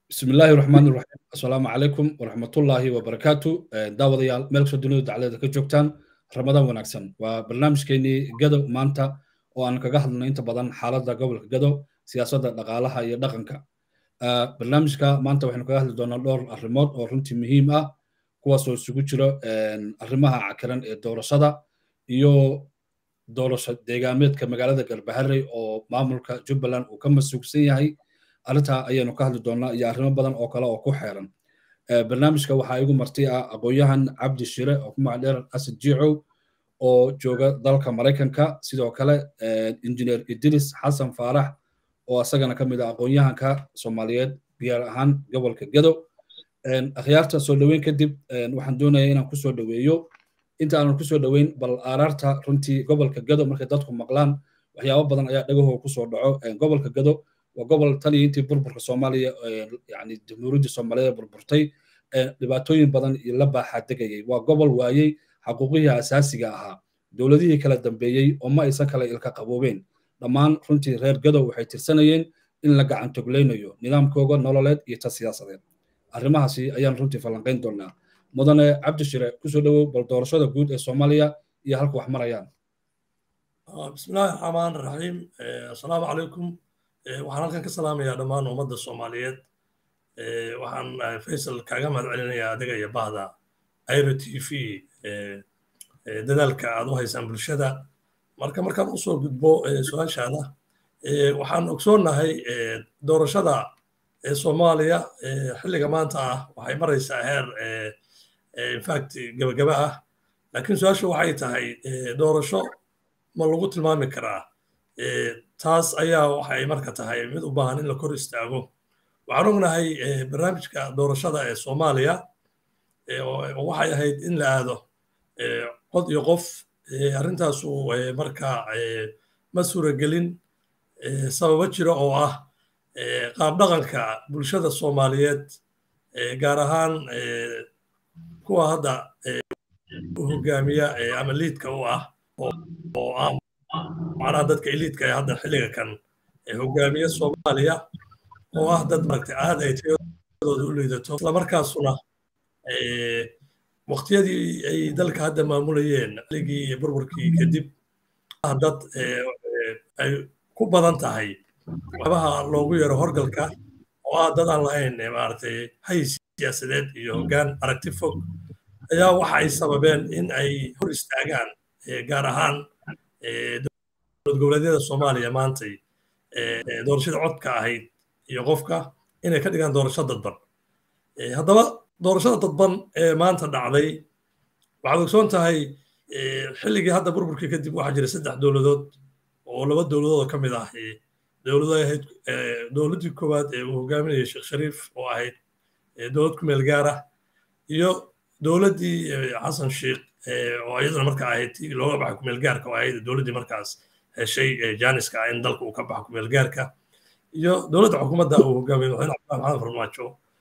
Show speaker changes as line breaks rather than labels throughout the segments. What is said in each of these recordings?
bismi illaahi raxmaan iraxiim assalaamu calaykum waraxmatullaahi wabarakaatu daawadayaal meel kastoo dunida daclada ka joogtaan ramadaan wanaagsan waa barnaamijkeenii gado maanta oo aan kaga hadlno inta badan xaaladda gobolka gado siyaasadda dhaqaalaha iyo dhaqanka barnaamijka maanta waxaynu kaga hadli doonaa dhowr arrimood oo runtii muhiim ah kuwaasoo isugu jiro arrimaha cakiran ee doorashada iyo doorasho deegaameedka magaalada garbaharey oo maamulka jubbaland uu ka masuugsan yahay arrintaa ayaynu ka hadli doonaa iyo arrimo badan oo kale oo ku xeeran barnaamijka waxaa igu marti ah aqoon-yahan cabdi shire oo ku magacdheer asad jiicow oo jooga dalka maraykanka sidoo kale injineer idris xasan faarax oo asagana ka mid ah aqoon-yahanka soomaaliyeed gaar ahaan gobolka gado akhyaarta soo dhoweyn kadib waxaan doonaya inaan kusoo dhoweeyo inta aanan kusoo dhoweyn bal aaraarta runtii gobolka gado markay dadku maqlaan waxyaabo badan ayaa dhagahoo kusoo dhaco gobolka gado waa gobol tan iyo intii burburka soomaaliya yani jamhuuriyadda soomaaliya burburtay dhibaatooyin badan iyo la baaxaa degayay waa gobol waayey xaquuqihii asaasiga ahaa dowladihii kala dambeeyey oo ma aysan kale ilka qaboobeen dhammaan runtii reer gadow waxay tirsanayeen in la gacantoglaynayo nidaamkooga nololeed iyo ta siyaasadeed arrimahaasi ayaan runtii falanqayn doonaa mudane cabdishire kusoo dhowow bal doorashada guud ee soomaaliya iyo halka wax marayaan
bismillahi raxmaan raxiim assalaamu calaykum waxaan halkan ka salaamayaa dhammaan ummadda soomaaliyeed waxaan faysal kaaga mahad celinayaa adiga iyo bahda airo t v dadaalka aad u haysaan bulshada marka markaan usoo gudbo su-aashaada waxaan ogsoonnahay doorashada soomaaliya xilliga maanta ah waxay maraysaa heer infact gabagaba ah laakiin su-aashu waxay tahay doorasho ma lagu tilmaami karaa taas ayaa waxay marka tahay mid u baahan in la kor istaago waxaan ognahay barnaamijka doorashada ee soomaaliya waxay ahayd in la aado cod iyo qof arrintaasu marka ma suuragelin sababo jira oo ah qaab dhaqanka bulshada soomaaliyeed gaar ahaan kuwa hadda u hogaamiya ama liidka u ah oo ah macnaha dadka eliidka ee hadda xilliga kan hogaamiye soomaaliya oo ah dad maaragtay aad ay tayadooda u liidato islamarkaasuna waqtiyadii ay dalka hadda maamulayeen xilligii burburkii kadib ah dad ay ku badan tahay waxyaabaha loogu yaro horgalka oo ah dad aan lahayn maaragtay hay siyaasadeed iyo hoggaan aragti fog ayaa waxa ay sababeen in ay hor istaagaan gaar ahaan dowlad goboleedyada soomaaliya maantay doorashada codka ahayd iyo qofka inay ka dhigaan doorasho dadban haddaba doorashada dadban ee maanta dhacday waxaad ogsoon tahay xilligii hadda burburkii kadib waxaa jira saddex dowladood oo laba dowladood ka mid ah dowlado ahayd dowladdii koowaad ee uu hogaaminayay sheekh shariif oo ahayd dowlad ku meel gaar ah iyo dowladdii xasan sheikh oo iyaduna marka ahayd tii looga baxay kumeel gaarka oo ahayd dowladdii markaas heshay jaaniska ah in dalka uu ka baxo kumeel gaarka iyo dowladda xukuumadda uu hogaamiyey madaxweyne cabdulahi maxamed farmaajo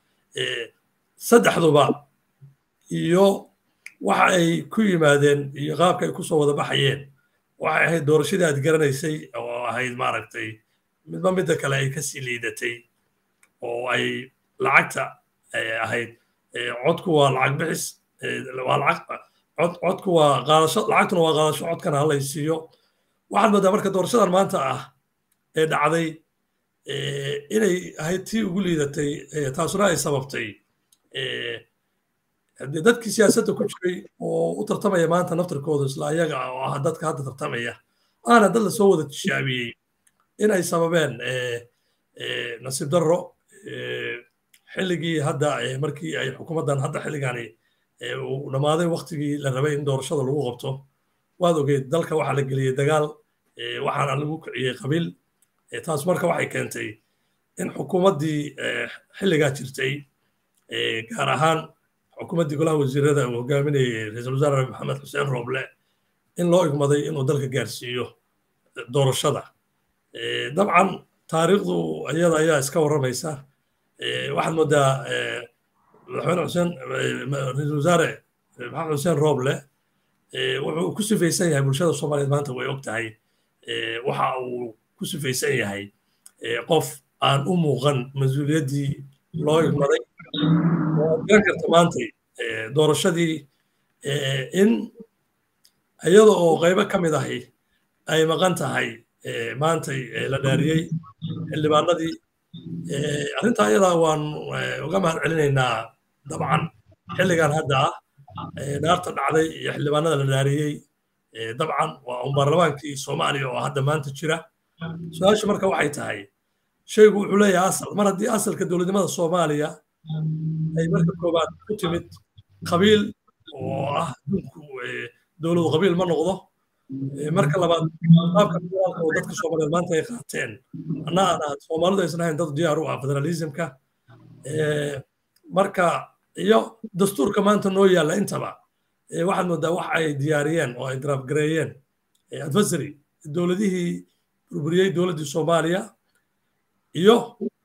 saddexduba iyo waxa ay ku yimaadeen iyo qaabka ay kusoo wada baxayeen waxay ahayd doorashadii aad garanaysay oo ahayd maaragtay midba midda kale ay kasii liidatay oo ay lacagta ahayd codku waa lacag bixis waa lacag codku waa qaadasho lacagtuna waa qaadasho codkana halay siiyo waxaad moodaa marka doorashadan maanta ah ee dhacday inay ahayd tii ugu liidatay taasuna ay sababtay haddii dadkii siyaasadda ku jiray oo u tartamaya maanta naftarkooda isla ayaga oo ah dadka hadda tartamaya aana dad lasoo wada tishaabiyey in ay sababeen nasiib darro xilligii hadda markii ay xukuumaddan hadda xilligani uu dhammaaday waktigii la rabay in doorashada lagu qabto waad ogeyd dalka waxaa la geliyey dagaal waxaana lagu kiciyey qabiil taas marka waxay keentay in xukuumaddii xilligaa jirtay gaar ahaan xukuumaddii golaha wasiirada uu hogaaminayay ra-iisul wasaare maxamed xuseen rooble in loo igmaday inuu dalka gaarsiiyo doorashada dabcan taariikhdu iyada ayaa iska warramaysa waxaad moodaa madaxweyne xuseen ra-iisul wasaare maxamed xuseen rooble wuxuu ku sifaysan yahay bulshada soomaaliyeed maanta way og tahay waxa uu ku sifaysan yahay qof aan u muuqan mas-uuliyaddii loo igmaday oo aad garan karta maantay doorashadii in iyada oo qaybo ka mid ahi ay maqan tahay maantay la dhaariyey xildhibaanadii arrintaa iyadaa waan uga mahad celinaynaa dabcan xilligan hadda ah dhaarta dhacday iyo xildhibaanada la dhaariyey dabcan waa un baarlamaankii soomaaliya oo hadda maanta jira su-aasha marka waxay tahay shaygu wuxuu leeyahay asal mar haddii asalka dowladnimada soomaaliya ay marka koowaad ku timid qabiil oo ah adduunku dowladu qabiil ma noqdo marka labaad qaabka federaalka oo dadka soomaaliyeed maanta ay qaateen anna aan ahaad soomaalidu aysan ahayn dad diyaar u ah federalismka marka iyo dastuurka maanta noo yaalla intaba waxaad moodaa wax ay diyaariyeen oo ay draafgareeyeen adversary dowladihii burburiyey dowladdii soomaaliya iyo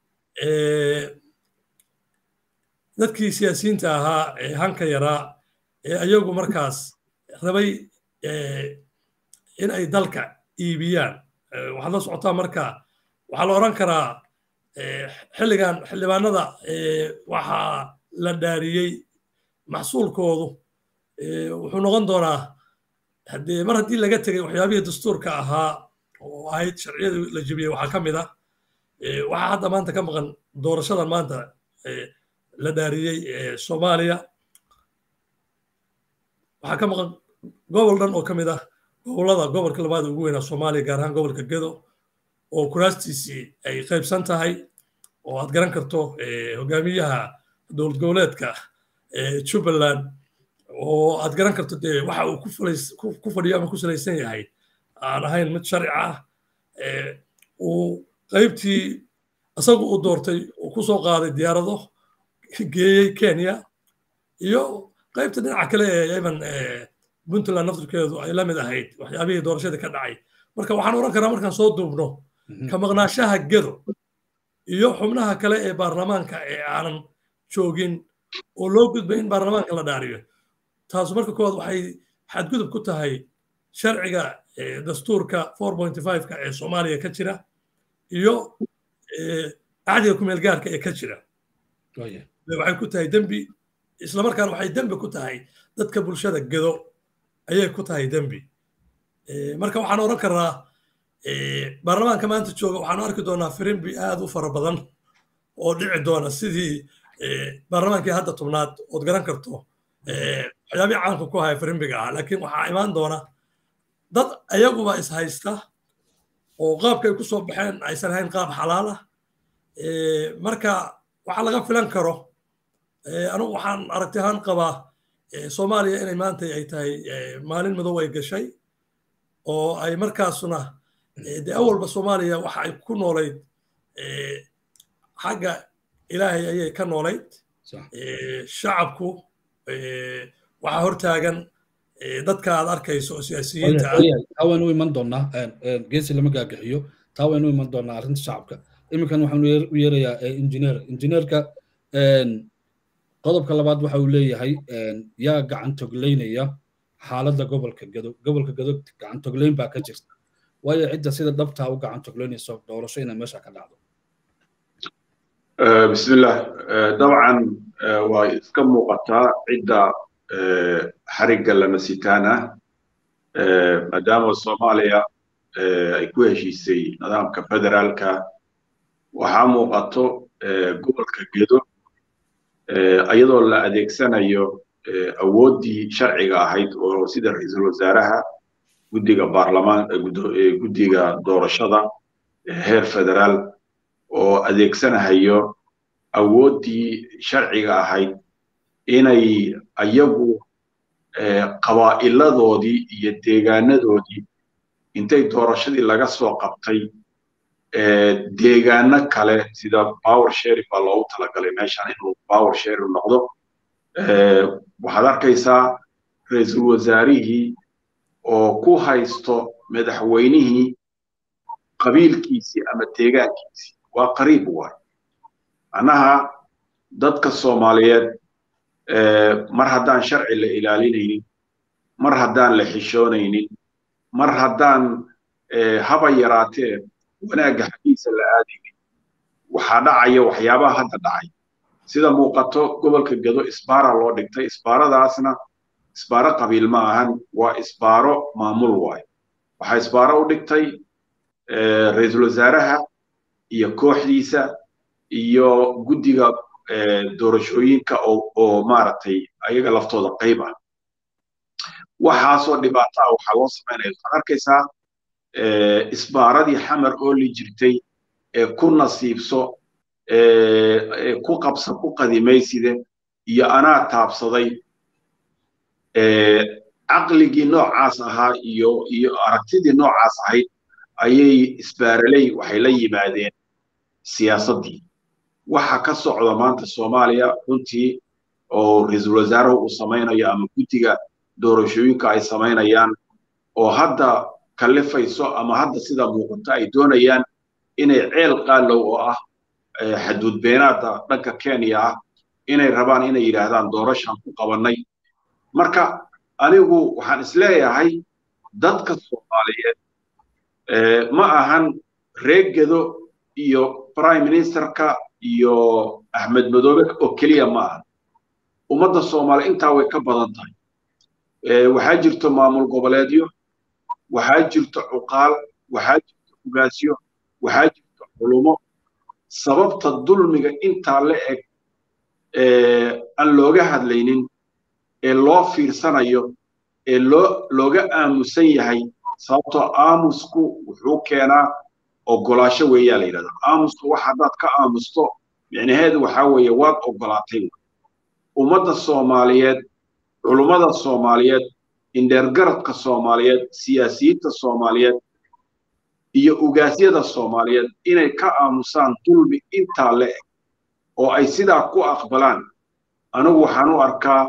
dadkii siyaasiyiinta ahaa ee hanka yaraa ee ayagu markaas rabay in ay dalka iibiyaan waxaad la socotaa marka waxaa la odhan karaa xilligan xildhibaanada waxaa la dhaariyey maxsuulkoodu wuxuu noqon doonaa haddee mar haddii laga tegay waxyaabihii dastuurka ahaa oo ahayd sharciyadii la jebiyey waxaa ka mid ah waxaa hadda maanta ka maqan doorashadan maanta la dhaariyey soomaaliya waxaa ka maqan gobol dhan oo ka mid ah gobollada gobolka labaad ugu weynaa soomaaliya gaar ahaan gobolka gedo oo kuraastiisii ay qaybsan tahay oo aad garan karto hogaamiyaha dowlad goboleedka jubbaland oo aad garan karto dee waxa uu ku fadhiyo ama ku salaysan yahay aan ahayn mid sharci ah uu qaybtii isagu uu doortay uu ku soo qaaday diyaarado geeyey kenya iyo qaybta dhinaca kale ee yemen puntland naftirkeedu ay la mid ahayd waxyaabihii doorashadii ka dhacay marka waxaan oran karaa markaan soo duubno ka maqnaashaha gedo iyo xubnaha kale ee baarlamaanka ee aanan joogin oo loo gudbay in baarlamaanka la dhaariyo taasu marka koowaad waxay xadgudub ku tahay sharciga dastuurka ka ee soomaaliya ka jira iyo cahdiga kumeelgaarka ee ka jira waxay ku tahay dembi islamarkaana waxay dembi ku tahay dadka bulshada gedo ayay ku tahay dembi marka waxaan oran karnaa baarlamaanka maanta jooga waxaan arki doonaa firimbi aad u fara badan oo dhici doona sidii baarlamaankii hadda tobnaad ood garan karto waxyaabii caanka ku haya firimbiga ah laakiin waxaa imaan doona dad ayaguba is haysta oo qaabkay ku soo baxeen aysan ahayn qaab xalaal ah marka waxaa laga filan karo anigu waxaan aragti ahaan qabaa soomaaliya inay maanta ay tahay maalin madow ay gashay oo ay markaasuna dee awalba soomaaliya waxa ay ku noolayd xagga ilaahay ayay ka noolayd shacabku waxaa hortaagan dadka aad arkayso oo siyaasiyiinta
taa waynu iman doonaa geesi lama gaagixiyo taa waynu iman doonaa arrinta shacabka iminkan waxaanu u yeerayaa injineer injineerka qodobka labaad waxa uu leeyahay yaa gacan togleynaya xaaladda gobolka gado gobolka gado gacan togleyn baa ka jirta waayo cidda sida dhabtaa u gacan togleynayso doorasho inay meesha ka dhacdo
bismillah dabcan waa iska muuqataa cidda xarigga lama sitaan ah maadaama soomaaliya ay ku heshiisay nidaamka federaalka waxaa muuqato gobolka gedo iyadoo la adeegsanayo awooddii sharciga ahayd oo sida ra-iisul wasaaraha guddiga baarlamaan guddiga doorashada heer federaal oo adeegsanahayo awooddii sharciga ahayd inay ayagu qabaa'iladoodii iyo deegaanadoodii intay doorashadii laga soo qabtay deegaano kale sida power sharing baa loogu talagalay meeshan inuu power sharing noqdo waxaad arkaysaa ra-iisul wasaarihii oo ku haysto madaxweynihii qabiilkiisii ama deegaankiisii waa qariib waay macnaha dadka soomaaliyeed mar haddaan sharci la ilaalinaynin mar haddaan la xishoonaynin mar haddaan haba yaraatee wanaagga xaggiisa la aadaynin waxaa dhacaya waxyaabaha hadda dhacay sida muuqato gobolka gedo isbaara loo dhigtay isbaaradaasna isbaaro qabiil ma ahan waa isbaaro maamul waayo waxaa isbaaro u dhigtay ra-iisul wasaaraha iyo kooxdiisa iyo guddiga doorashooyinka oo maaragtay ayaga laftooda qayb ah waxaasoo dhibaato ah waxaa loo samaynaya waxaad arkaysaa isbaaradii xamar ooli jirtay ee ku nasiibso ku qabsa ku qadimayside iyo anaa taabsaday caqligii noocaas ahaa iyo iyo aragtidii noocaas ahayd ayay isbaaraley waxay la yimaadeen siyaasaddii waxa ka socda maanta soomaaliya runtii oo ra-iisul wasaaruhu uu samaynayo ama guddiga doorashooyinka ay samaynayaan oo hadda kallifayso ama hadda sida muuqato ay doonayaan inay ceel qaalow oo ah xaduud beenaada dhanka kenya ah inay rabaan inay yidhaahdaan doorashaan ku qabannay marka anigu waxaan isleeyahay dadka soomaaliyeed ma ahan reegedo iyo prime ministerka iyo axmed madoobe oo keliya ma ahan ummadda soomaaliya intaa way ka badan tahay waxaa jirto maamul goboleedyo waxaa jirto cuqaal waxaa jirto ugaasyo waxaa jirto culumo sababta dulmiga intaa la eg aan looga hadlaynin ee loo fiirsanayo ee loo looga aamusan yahay sababtoo aamusku wuxuu keenaa ogolaasho weeyaa la yidhahdaa aamusku wax haddaad ka aamusto micnaheedu waxaa weeye waad ogolaatay ummadda soomaaliyeed culummada soomaaliyeed indheergaradka soomaaliyeed siyaasiyiinta soomaaliyeed iyo ugaasyada soomaaliyeed inay ka aamusaan dulmi intaa la eg oo ay sidaa ku aqbalaan anigu waxaan u arkaa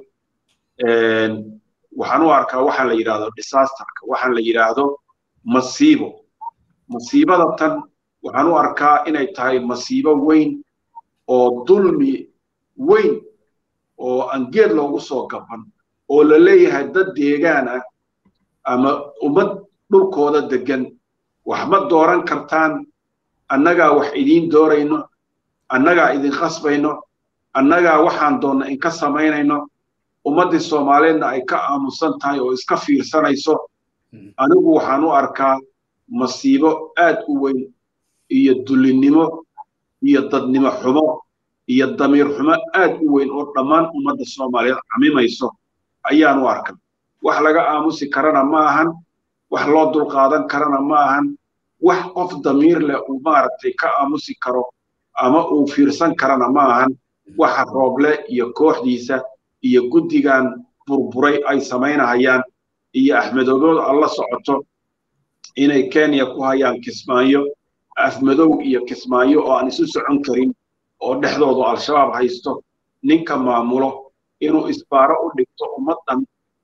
waxaan u arkaa waxaan la yidhaahdo disasterka waxaan la yidhaahdo masiibo masiibada tan waxaan u arkaa inay tahay masiibo weyn oo dulmi weyn oo aan geed loogu soo gaban oo la leeyahay dad deegaan ah ama ummad dhulkooda deggan wax ma dooran kartaan annagaa wax idiin doorayno annagaa idin khasbayno annagaa waxaan doonna inka samaynayno ummaddii soomaaliyeedna ay ka aamusan tahay oo iska fiirsanayso anigu waxaan u arkaa masiibo aad u weyn iyo dullinnimo iyo dadnimo xumo iyo damiir xumo aad u weyn oo dhammaan ummadda soomaaliyeed camimayso ayaan u arkaa wax laga aamusi karana ma ahan wax loo dulqaadan karana ma ahan wax qof damiir leh uu maaragtay ka aamusi karo ama uu fiirsan karana ma ahan waxa rooble iyo kooxdiisa iyo guddigan burburay ay samaynahayaan iyo axmedogood alla socoto inay kenya ku hayaan kismaayo afmadow iyo kismaayo oo aan isu socon karin oo dhexdoodu al-shabaab haysto ninka maamulo inuu isbaaro u dhigto ummaddan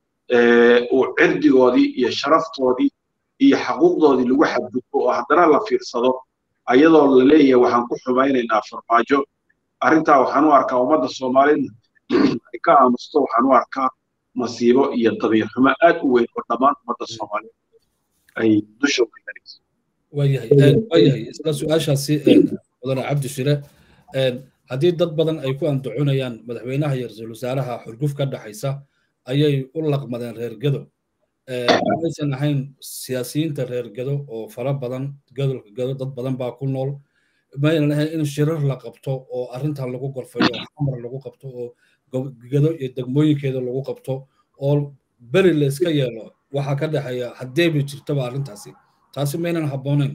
uu cirdigoodii iyo sharaftoodii iyo xaquuqdoodii lagu xadgudbo oo haddana la fiirsado ayadoo la leeyahay waxaan ku xumaynaynaa farmaajo arrintaa waxaan u arkaa ummadda soomaalida ay ka aamusto waxaan u arkaa masiibo iyo dabiir xumo aad u weyn oo dhammaan ummadda soomaalida ay dusha weynanayso
waayahay waayahay isla su-aashaasi mudane cabdi shire haddii dad badan ay ku andacoonayaan madaxweynaha iyo ra-iisul wasaaraha xurguf ka dhaxaysa ayay u laqmadeen reer gedo maysan ahayn siyaasiyiinta reer gedo oo fara badan gadolka gedo dad badan baa ku nool maynan ahayn in shirar la qabto oo arrintan lagu gorfayo oo xamar lagu qabto oo gedo iyo degmooyinkeeda lagu qabto oo beri la iska yeelo waxaa ka dhexeeya haddeeba jirtaba arrintaasi taasi maynan habboonayn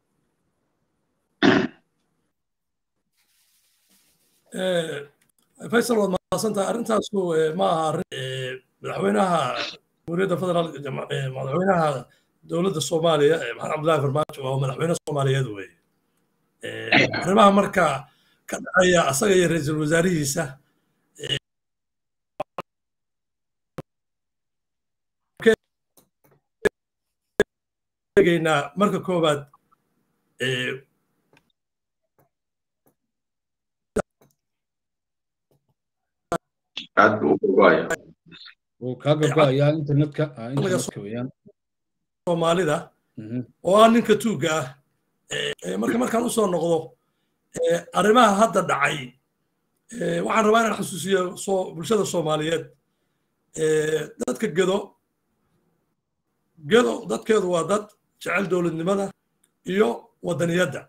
faysal waad mahadsantahay arrintaasu ma aha arrin madaxweynaha jamhuuriyadda federaalk madaxweynaha dowladda soomaaliya maxamed cabdullahi farmaajo waa madaxweyne soomaaliyeed weye arrimaha marka ka dhexeeya asaga iyo ra-iisul wasaarihiisa egeynaa marka koowaad
aad buu u gogoaya
wuu kaa gogoayaa internetka internetka weeyaan
soomaalida oo ah ninka tuugga ah marka markaan usoo noqdo arrimaha hadda dhacay waxaan rabaa inaan xasuusiyo bulshada soomaaliyeed dadka gedo gedo dadkeedu waa dad jecel dowladnimada iyo waddaniyadda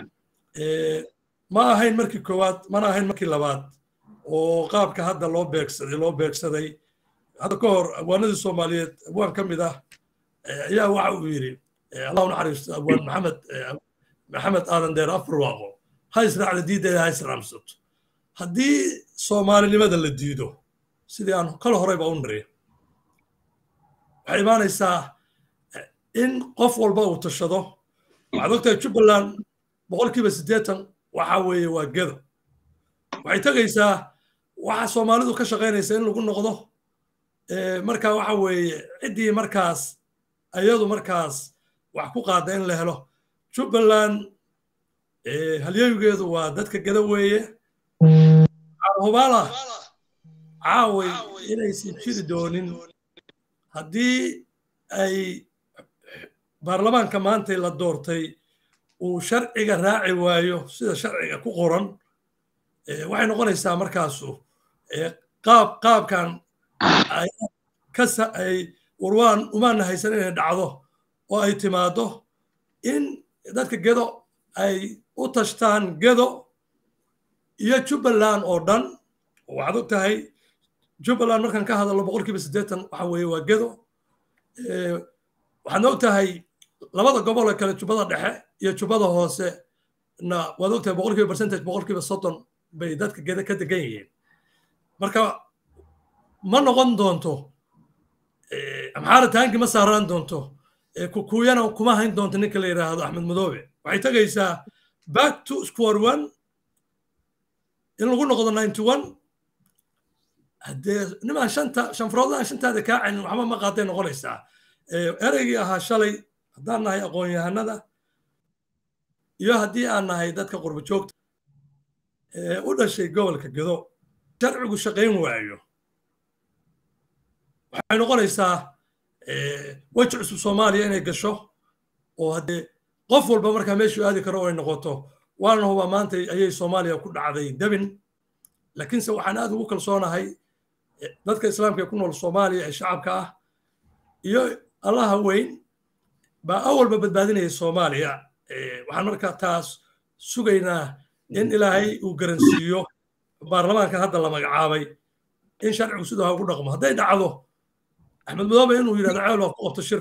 ma ahayn markii koowaad mana ahayn markii labaad oo qaabka hadda loo beegsaday loo beegsaday hadda ka hor abwaanadii soomaaliyeed abwaan ka mid ah ayaa waxa uu yidhi allahu naxariisto abwaan maxamed maxamed aadan deer afurwaaqo ha israacda diiddeeda ha israamsato haddii soomaalinimada la diido sidii aan kala horeyba u niri waxay imaanaysaa in qof walba uu tashado waxaad ogtahay jubbaland boqolkiiba siddeetan waxa weeye waa gedo waxay tegaysaa waxa soomaalidu ka shaqaynaysa in lagu noqdo marka waxa weeye ciddii markaas ayadu markaas wax ku qaada in la helo jubbaland halyeygeedu waa dadka geda weeye hubaala caaway inaysan jiri doonin haddii ay baarlamaanka maanta la doortay uu sharciga raaci waayo sida sharciga ku qoran waxay noqonaysaa markaasu qaab qaabkan ay warwaan umaana haysan inay dhacdo oo ay timaado in dadka gedo ay u tashtaan gedo iyo jubbaland oo dhan waxaad og tahay jubbaland markaan ka hadalno boqolkiiba siddeetan waxa weeye waa gedo waxaadna og tahay labada gobol ee kale jubbada dhexe iyo jubbada hoose na waad og tahay boqolkiiba percentage boqolkiiba soddon bay dadka geda ka degan yihiin marka ma noqon doonto amxaara taanki ma saaraan doonto kukuyana kuma hayn doonto ninka la yidhaahdo axmed madoobe waxay tegaysaa back to square one in lagu noqdo ninety one haddee nimaan shanta shanfaroodlaan shantaada kaa celin waxba ma qaaday noqonaysaa ereygii ahaa shalay haddaan nahay aqoon-yahanada iyo haddii aan nahay dadka qurbo joogta u dhashay gobolka gedo sharcigu shaqayn waayo waxay noqonaysaa weji cusub soomaaliya inay gasho oo haddee qof walba markaa meeshuu aadi karo oo ay noqoto waana hubaa maanta ayay soomaaliya ku dhacday debin laakiinse waxaan aad ugu kalsoonahay dadka islaamka ee ku nool soomaaliya ee shacabka ah iyo allaha weyn baa awalba badbaadinaya soomaaliya waxaan markaa taas sugaynaa in ilaahay uu garansiiyo baarlamaankan hadda la magacaabay in sharcigu sidaa ugu dhaqmo hadday dhacdo axmed madoobe inuu yidhahdo ceel waa ku qabto shir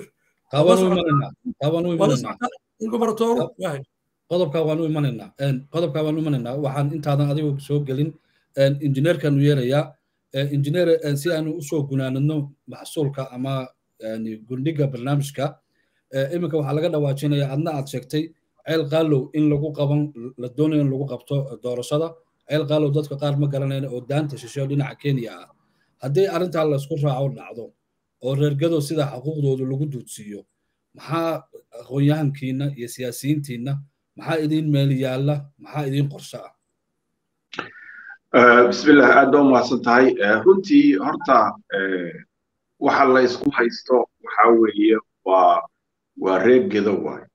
qodobka waan u imanaynaa qodobka waan u imanaynaa waxaan intaadan adigu soo gelin injineerkanu yeerayaa injineer si aanu usoo gunaanadno maxsuulka ama gundhiga barnaamijka iminka waxaa laga dhawaajinaya adna aad sheegtay ceel qaalow in lagu qaban la doonayo in lagu qabto doorashada ceel qaalow dadka qaar ma garanayna oo daanta shisheeyo dhinaca kenya ah haddii arrintaa laysku raaco dhacdo oo reergado sida xuquuqdoodu lagu duudsiiyo maxaa aqoon-yahankiina iyo siyaasiyiintiina maxaa idiin meel yaalla maxaa idiin qorshe ah
bismillah aad baa umahadsan tahay runtii horta waxa la isku haysto waxa weeye waa waa reer gedo waay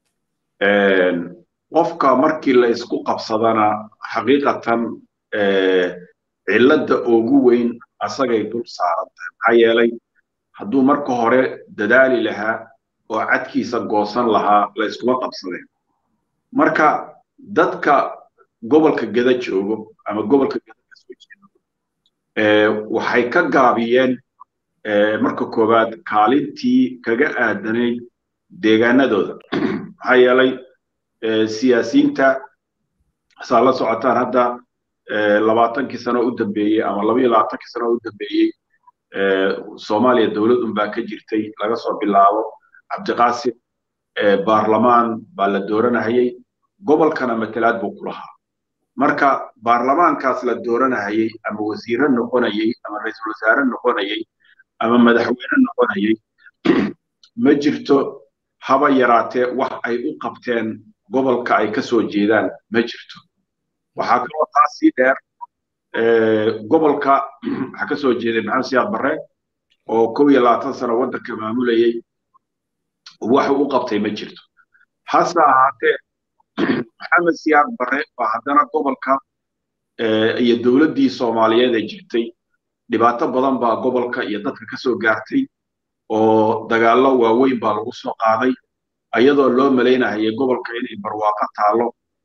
qofka markii la isku qabsadana xaqiiqatan cilladda ugu weyn asagay dul saaran tahay maxaa yeelay hadduu marka hore dadaali lahaa oo cadkiisa goosan lahaa la iskuma qabsadeen marka dadka gobolka geda joogo ama gobolka geda ka soo jeedo waxay ka gaabiyeen marka koowaad kaalintii kaga aadanayd deegaanadooda maxaa yeelay siyaasiyiinta saa la socotaan hadda labaatankii sano u dambeeyey ama laba iyo labaatankii sano u dambeeyey soomaaliya dowlad unbaa ka jirtay laga soo bilaabo cabdiqaasim baarlamaan baa la dooranahayey gobolkana matalaad buu ku lahaa marka baarlamaankaas la dooranahayey ama wasiire noqonayey ama ra-iisul wasaare noqonayey ama madaxweyne noqonayey ma jirto haba yaraatee wax ay u qabteen gobolka ay ka soo jeedaan ma jirto waxaa kaloo taas sii dheer gobolka waxaa ka soo jeeday maxamed siyaad barre oo kow iyo labaatan sano waddanka maamulayey wax u qabtay ma jirto hase ahaatee maxamed siyaad barre baa haddana gobolka iyo dowladdii soomaaliyeed ee jirtay dhibaato badan baa gobolka iyo dadka ka soo gaartay oo dagaallo waaweyn baa lagu soo qaaday ayadoo loo malaynahayay gobolka inay barwaaqo taalo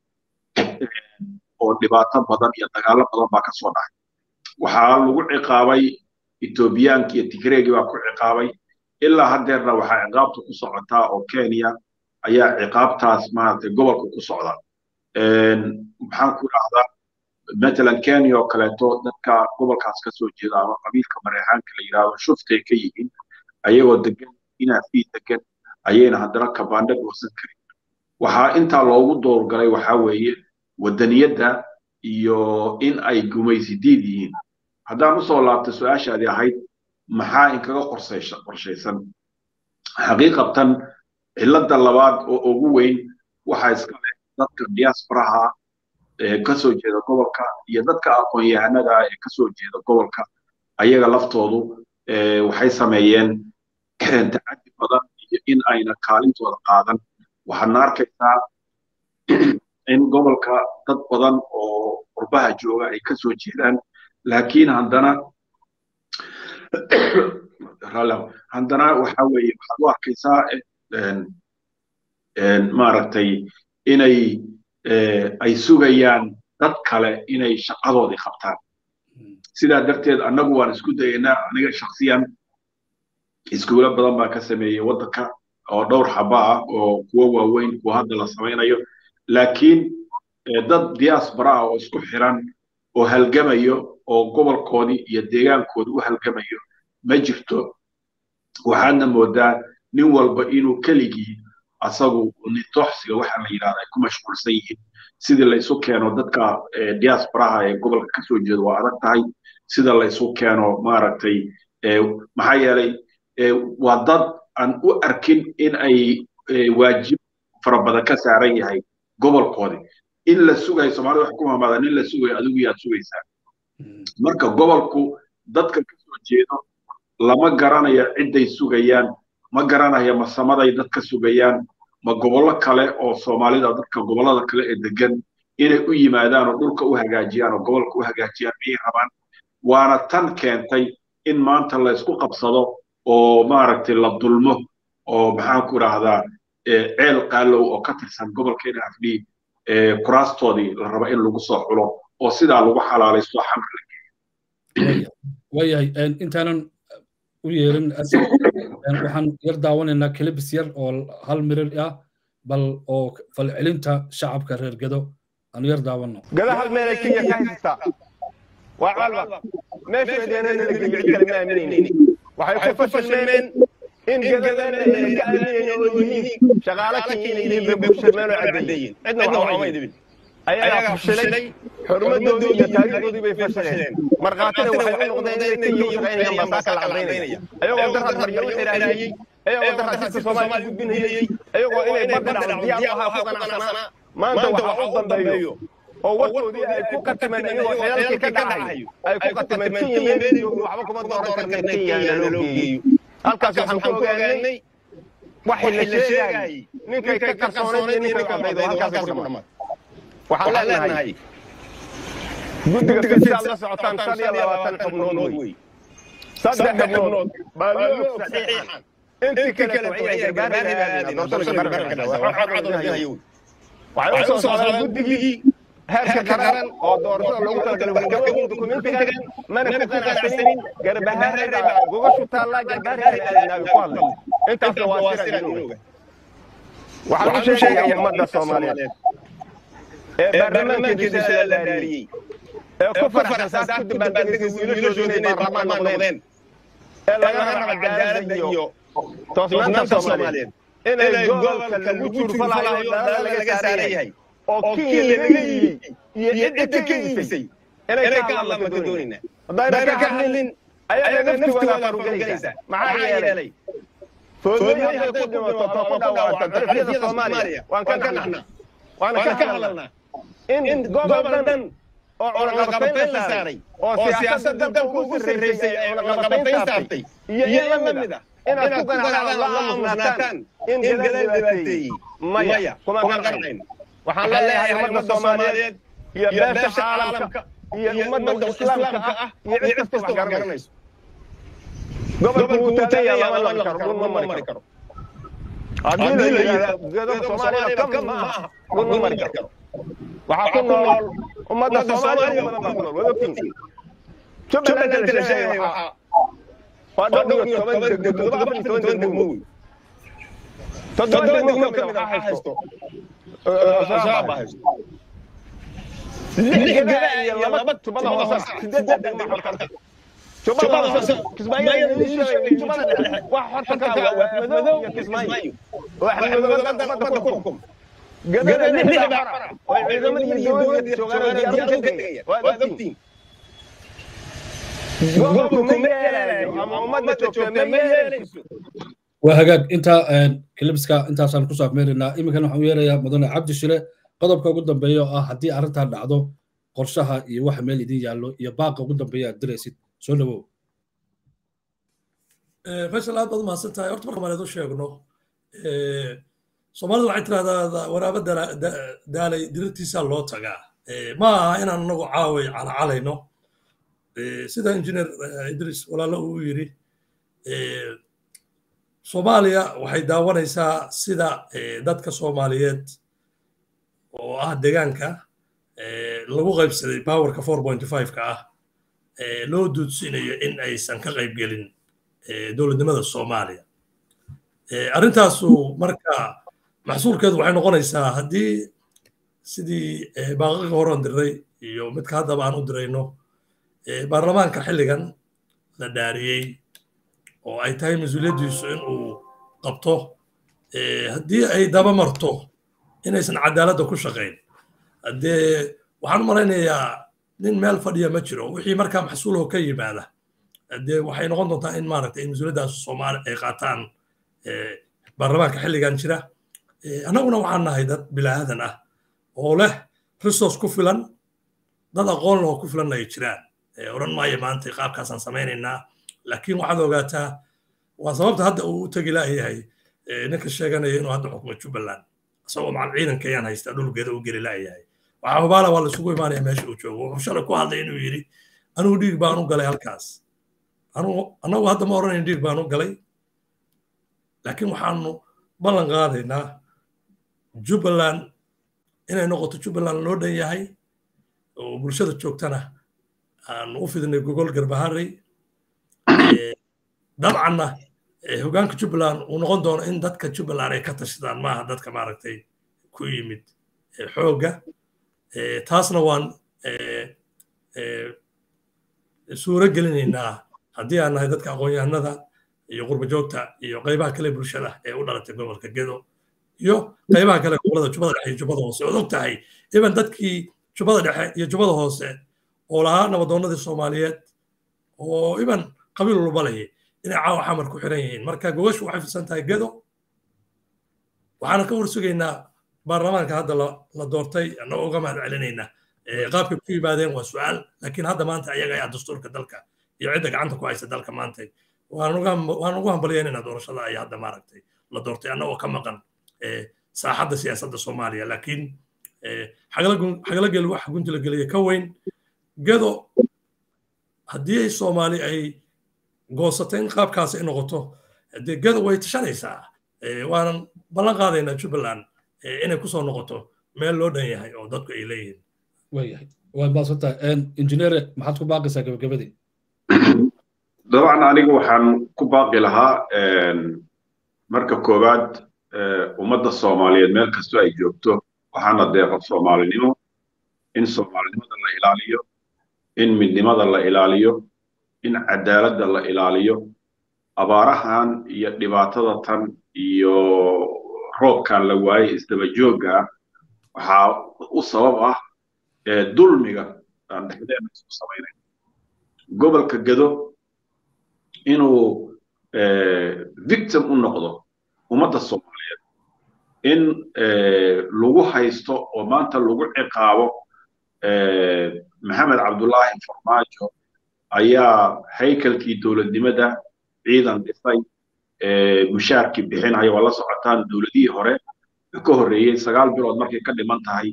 oo dhibaato badan iyo dagaallo badan baa ka soo dhacay waxaa lagu ciqaabay ethoobiyaanki iyo tigreegii baa ku ciqaabay ilaa haddeerna waxaa ciqaabta ku socotaa oo kenya ayaa ciqaabtaas maaragtay gobolka ku socda maxaan ku dhahdaa matalan kenya oo kaleeto dadka gobolkaas ka soo jeeda ama qabiilka mareexaanka la yidhaahdo shuftay ka yihiin ayagoo degan inaafii degan ayayna haddana kabaandha goosan karin waxaa intaa loogu doorgalay waxaa weeye waddaniyadda iyo in ay gumaysidiid yihiin haddaan usoo laabta su-aashaadii ahayd maxaa inkaga qorshaysan xaqiiqatan cilladda labaad oo ugu weyn waxaa iska leh dadka diasporaha ee ka soo jeeda gobolka iyo dadka aqoon-yahanada ah ee ka soo jeeda gobolka ayaga laftoodu waxay sameeyeen tacaddi badan iyo in ayna kaalintooda qaadan waxaadna arkaysaa in gobolka dad badan oo qurbaha jooga ay ka soo jeedaan laakiin haddana haddana waxa weeye waxaad u arkaysaa maaragtay inay ay sugayaan dad kale inay shaqadoodii qabtaan sidaa darteed annagu waan isku dayaynaa aniga shaksiyan iskuulo badan baan ka sameeyey waddanka oo dhowr xaba ah oo kuwo waaweyn kuwa hadda la samaynayo laakiin dad diaspora ah oo isku xiran oo halgamayo oo gobolkoodii iyo deegaankoodi u halgamayo ma jirto waxaadna moodaa nin walba inuu keligii asagu nitooxsiga waxa la yidhahda ay ku mashquulsan yihiin sidii la isu keeno dadka diasporaha ee gobolka ka soo jeeda waa adag tahay sida la isu keeno maaragtay maxaa yeelay waa dad aan u arkin in ay waajib fara badan ka saaran yahay gobolkoodi in la sugayo soomaalida wax ku hamaada nin la sugayo adigu yaad sugaysaa marka gobolku dadka ka soo jeedo lama garanayo cidday sugayaan ma garanayo ma samaday dad ka sugayaan ma gobollo kale oo soomaalida dadka gobollada kale ee degan inay u yimaadaan oo dhulka u hagaajiyaan oo gobolka u hagaajiyaan miyay rabaan waana tan keentay in maanta la isku qabsado oo maaragtay la dulmo oo maxaan ku idhaahdaa ceel qaalow oo ka tirsan gobolka nfd kuraastoodii la raba in lagu soo xulo oo sidaa lagu xalaalaysto xamar la
geeyo waayahay intaanan u yeerin asal waxaan yar daawanaynaa kelibis yar oo hal mirir ah bal oo falcelinta shacabka reer gado aanu yar daawano
gado hal meelay kenya ka haystaa waa calba meesha deereena la geeyo cid kale ma aaminaynin waxay ku fashilmeen in gadadana ay ka aaminayeen oo yihiin shaqaale kenya inay yihiin bay ku fashilmeen oo caddeeyeen cidna wax uma idibin ayagaa fashilay xurmadoodii iyo taariikhdoodii bay fashileen markhaatina waxay noqdeen inay kenya u shaqaynayaan baa saaka la cadaynaya ayagoo darad maryo u xiraayey ayagoo darad dadka soomaaliya gudbinayey ayagoo inay badda dhacdo diyaar ahaa ku qanacsanaa maanta waxa u dambeeyo oo warkoodii ay ku qatimeen iyagoo xeelkii ka dhacayo ay ku qatimeen kenya meel joogo waxba kuma dooran karna kenya naloo geeyo halkaas waxaan ku ogaanay waxay la sheegayay ninkay ka qarsoonayd iyo ninkay qaldaydo halkaas ku dhammaad waxaan leenahay guddiga fisaad la socotaan shan iyo labaatan xubnood wey saddex xubnood baa loo saxiixan intii kale waxay gargaarayaan doorashada gargaarayaan waxay u soo saaraan guddigii heerka qaran oo doorashada loogu talagalay waxgabadii dukumentigan mana ku qanacsanin garbahaarada gogashu taallaa garbaarada ku hadlay intaasna waa siraan oga waxaan u sheegayaa ummadda soomaaliyeed ee baarlamaankeedu sala laariyey ee ku faraxsan saas ku dabaaldegaysa wiilashooda inay baarlamaan noqdeen ee laga raba cadaaladda iyo toosnaanta soomaaliyeed inay gobolka lagu jurfalayo daalada laga saaran yahay oo kenya laga yimi iyo cidda ka iibisay inay ka hadlaan baan ka doonaynaa haddayna ka hadlin ayaga naftigooda farugelaysa maxaa yeelay foodooyin hadday ku dhimato too ku dhaawacta darafyada soomaaliya waan ka naxnaa waana ka hadalnaa in gobol dhan oo cunaqabatayn la saaray oo siyaasadda dalka ugu sarreysay ay cunaqabatayn saartay iyo in la mid ah inaad ku ganacdaan la aamusnaataan in gadaal dhibaateeyey maya kuma qancayno waxaan leeyahay ummadda soomaaliyeed iyo beesha caalamka iyo ummadda islaamka ah iyo cid kasta wax garanayso gobolku wuu taagan yahay lama lami karo dhul ma mari karo haddii la yidhaahdo gedo soomaalida kam ma aha dhul ma mari karo waxaa ku nool ummadda soomaaliya badan baa ku nool wada ogtiin jubbaland la sheegay waxaa waa dhowr iyo toban degmo todoba afar iyo toban degmo wey toddoba degmo ka mid a waxaa haysto shabaab baa haysto lix gada iyo laba tubada hoose sideed degmo xorta tubada hoose kismaayo tubada dhexe wax xorta ka waa madow iyo kismaayo oo axmed madow badda ku xukum gadada lix xora oo ciidamada iyo dowladda joogaan oo diyaarad ka tegaya waa ogtiin gobolku ma yeelayo ama ummadda joogta ma yeelayso
waa hagaag intaa kilibska intaasaan kusoo afmeeraynaa iminkan waxaan u yeerayaa mudane cabdi shire qodobka ugu dambeeya oo ah haddii arrintan dhacdo qorshaha iyo waxa meel idin yaallo iyo baaqa ugu dambeeya aad diraysid soo dhawow
faysal aad baad u mahadsan tahay horta marka maaleed u sheegno soomaalidu waxay tirahdaa waraabo daalay dirirtiisaa loo tagaa ma aha inaan anagu caaway calacalayno sida injineer idris walaalo uu yidhi soomaaliya waxay daawanaysaa sida dadka soomaaliyeed oo ah degaanka lagu qaybsaday powerka four point five-ka ah loo duudsinayo in aysan ka qaybgelin dowladnimada soomaaliya arrintaasu marka maxsuulkeedu waxay noqonaysaa haddii sidii baaqaqa horean diray iyo midka haddaba aan u dirayno baarlamaanka xilligan la dhaariyey oo ay tahay mas-uuliyaddiisu in uu qabto haddii ay daba marto inaysan cadaaladda ku shaqayn haddee waxaan u malaynayaa nin meel fadhiya ma jiro wixii markaa maxsuulaho ka yimaada haddee waxay noqon doontaa in maaragtay mas-uuliyaddaas soomaali ay qaataan baarlamaanka xilligan jira annaguna waxaan nahay dad bilaadan ah oo leh resource ku filan dad aqoon lehoo ku filanna ay jiraan odhan maayo maanta qaabkaasaan samaynaynaa laakiin waxaad ogaataa waa sababta hadda uu u tegi laayahay ninka sheeganaya inuu hadda xukumo jubbaland isagoo macal ciidanka ayaan haystaa dhulgeeda u geli laayahay waxaa hubaala waa laisugu imaanaya meesha uu joogo wuxuu shalay ku hadlay inuu yidhi anugu dhiig baan u galay halkaas annagu hadda ma oranayn dhiig baan u galay laakiin waxaanu ballan qaadaynaa jubbaland inay noqoto jubbaland loo dhan yahay oo bulshada joogtana aanu u fidinay gogol garbaharey dabcanna hogaanka jubbaland uu noqon doono in dadka jubbaland ay ka tashadaan maaha dadka maaragtay ku yimid xoogga taasna waan suuro gelinaynaa haddii aan nahay dadka aqoon-yahanada iyo qurba joogta iyo qaybaha kale bulshada ee u dhalatay gobolka gedo iyo qaybaha kale gobolada jubbada dhexe iyo jubbada hoose ood og tahay iban dadkii jubbada dhexe iyo jubbada hoose oo lahaa nabadoonnadii soomaaliyeed oo iban qabiil walba lehi inay caawa xamar ku xiran yihiin marka gogoshu waxay fidsan tahay gedo waxaana ka warsugaynaa baarlamaanka hadda la doortay annagoo uga mahad celinaynaa qaabkay ku yimaadeen waa su'aal laakiin hadda maanta ayaga ayaa dastuurka dalka iyo cidda gacanta ku haysa dalka maanta waan ugu hambalyaynaynaa doorashada ay hadda maaragtay la doortay annagoo ka maqan saaxadda siyaasadda soomaaliya laakiin xagalagel waxa gunti la geliya ka weyn gedo haddii ay soomaali ay goosatay in qaabkaas ay noqoto dee gedo way tashanaysaa waanan ballan qaadaynaa jubbaland inay kusoo noqoto meel loo dhan yahay oo dadku ay leeyihiin
waayahay waad maasantahay injineere maxaad ku baaqaysaa gabagabadii
dabcan anigu waxaan ku baaqi lahaa marka koowaad ummadda soomaaliyeed meel kastoo ay joogto waxaana deeqa soomaalinimo in soomaalinimada la ilaaliyo in midnimada la ilaaliyo in cadaaladda la ilaaliyo abaarahan iyo dhibaatada tan iyo roobkan la waayey isdaba joogga waxaa u sabab ah dulmiga aan dhexdeena isku samaynayn gobolka gado inuu victim u noqdo ummadda soomaaliyeed in lagu haysto oo maanta lagu ciqaabo maxamed cabdullaahi farmaajo ayaa haykalkii dowladnimada ciidan dhisay mushaarkii bixinaya waa la socotaan dowladihii hore ka horreeyey sagaal bilood markay ka dhiman tahay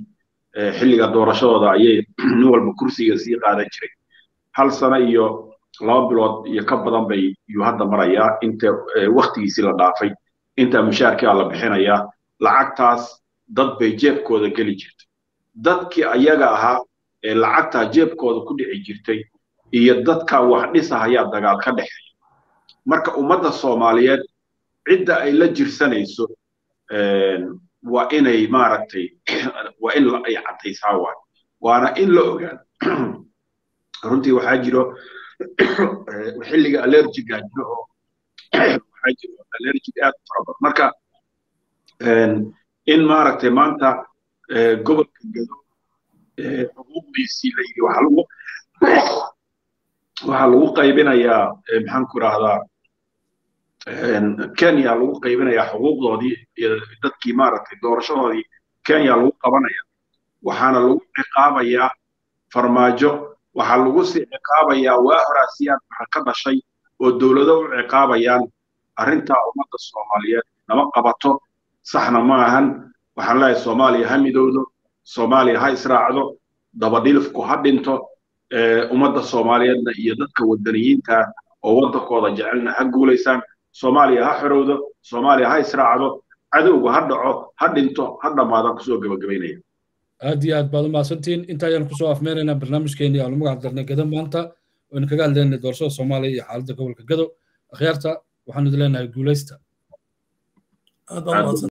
xilliga doorashadooda ayay nin walba kursiga sii qaadan jiray hal sano iyo laba bilood iyo ka badan bay yuu hadda marayaa inta waktigiisii la dhaafay inta mushaarkaa la bixinayaa lacagtaas dad bay jeebkooda geli jirtay dadkii ayaga ahaa ee lacagtaa jeebkooda ku dhici jirtay iyo dadka wax dhisahayaa dagaal ka dhexeeya marka ummadda soomaaliyeed cidda ay la jirsanayso waa inay maaragtay waa in ay caddaysaa waay waana in la ogaan runtii waxaa jiro xilliga allergiga jiro oo waxaa jiro allergig aad u fara badan marka in maaragtay maanta gobolka gado xuquuqdiisii la yidhi waxaa lagu waxaa lagu qaybinayaa maxaan ku rahdaa kenya lagu qaybinayaa xuquuqdoodii dadkii maaragtay doorashadoodii kenya lagu qabanaya waxaana lagu ciqaabayaa farmaajo waxaa lagu sii ciqaabayaa waa horaasiyaan waxa ka dhashay oo dowlado u ciqaabayaan arrintaa ummadda soomaaliyeed nama qabato saxna ma ahan waxaan leeyahay soomaaliya ha midowdo soomaaliya ha israacdo dabadhilifku ha dhinto ummadda soomaaliyeedna iyo dadka wadaniyiinta oo waddankooda jecelna ha guulaysaan soomaaliya ha xorowdo soomaaliya ha israacdo cadowga ha dhaco ha dhinto ha dhammaadaan kusoo gebagabaynaya
aad iyo aad baad u mahadsantihiin inta ayaan kusoo afmeeraynaa barnaamijkeenii aanu magac darnay gado maanta oynu kaga hadlaynay doorashada soomaaliya iyo xaaladda gobolka gado akhyaarta waxaanu idin leenahay guulaysta